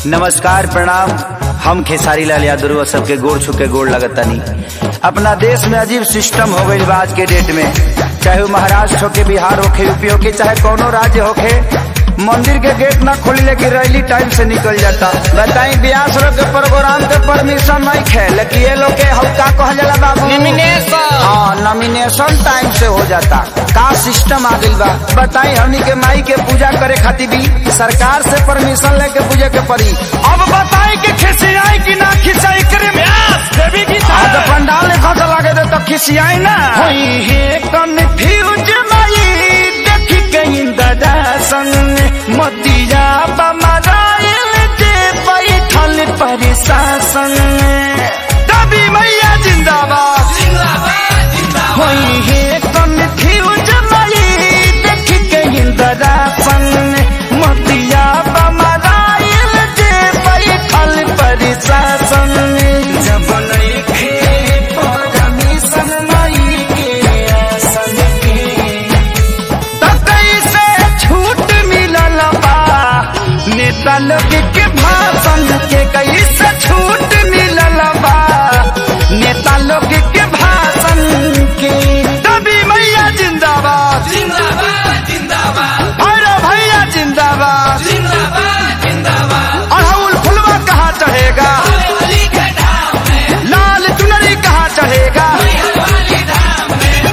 नमस्कार प्रणाम हम खेसारी लाल यादव सबके गोड़ छुके गोड़ लगतानी अपना देश में अजीब सिस्टम हो गई आज के डेट में चाहे वो महाराष्ट्र होके बिहार होके यूपी होके चाहे कोनो राज्य होके मंदिर के गेट ना खोली लेकिन रैली टाइम से निकल जाता बताई ब्यास लोग के प्रोग्राम के परमिशन नहीं खे लेकिन ये लोग के हल्का कह जाला बाबू Nomination। हाँ नॉमिनेशन टाइम से हो जाता का सिस्टम आ गइल बा बताई हमनी के माई के पूजा करे खातिर भी सरकार से परमिशन लेके पूजे के पड़ी अब बताई कि खिसियाई कि ना खिसियाई करे देवी की आज पंडाल ने खर्च लगे दे तो खिसियाई ना होई हे कन्फ्यूज माई देखी कहीं दादा संग मतिया बमराइल जे बैठल परिशासन दबी मैया जिंदाबाद होई हे कन्फ्यूज माई देखी कहीं दादा संग मतिया बमराइल जे बैठल परिशासन जब नइखे परमिशन माई के आसन के त कैसे छूट मिलल बा नेता लोग के भाषण के कैसे छूट मिलल बा नेता लोग के भाषण के दबी मैया जिंदाबाद जिंदाबाद जिंदाबाद भैरव भैया जिंदाबाद जिंदाबाद जिंदाबाद अड़हुल फुलवा कहाँ चढ़ेगा अली के धाम में लाल चुनरी कहाँ चढ़ेगा वाली धाम में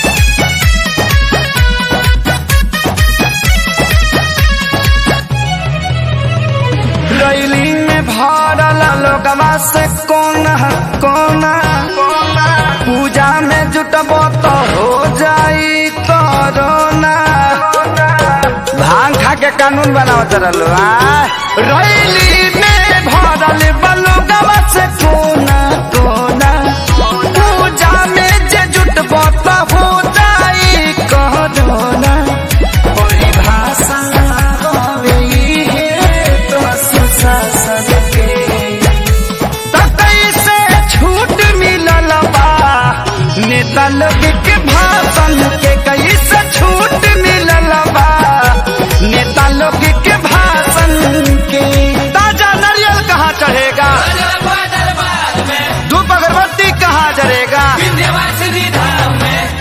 रैली में भरल लोगवा से कोना कोना कोना पूजा में जुटबो तो हो जाई कोरोना भांग खा के कानून बनाओ चलल रैली में भरल बलोगवा से कोना कोना पूजा में जे जुटबो तो हो जाई कोरोना परिभाषा होवे इहे तो सुशासन के। त कैसे छूट मिलल बा नेता लोग के भाषण के कैसे छूट मिलल बा नेता लोग के भाषण के ताजा नारियल कहाँ चढ़ेगा दरबार दरबार में धूप अगरबत्ती कहाँ जरेगा विंध्यवासिनी धाम में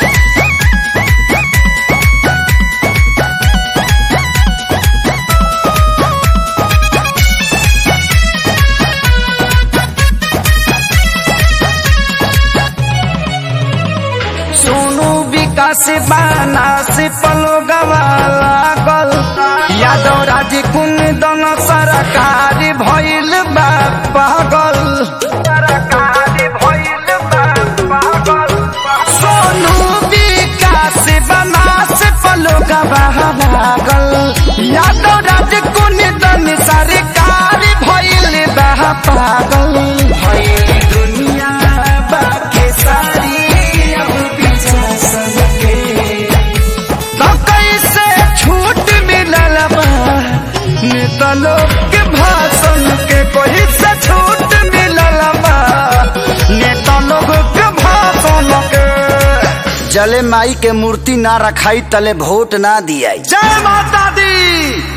सोनू विकास बाना से पलो लागल यादव राजी कुन दन सरकार भइल बा पागल सरकार भइल बा पागल सोनू विकास बाना से पलो लागल यादव राजी कुन दन सरकार भइल बा पागल भइल दुनिया बाके सारी अब पीछा सबके तो कैसे छूट मिलल बा नेता लोग के भाषण के कोई से छूट मिलल बा नेता लोग के भाषण के जले माई के मूर्ति ना रखाई तले वोट ना दिया जय माता दी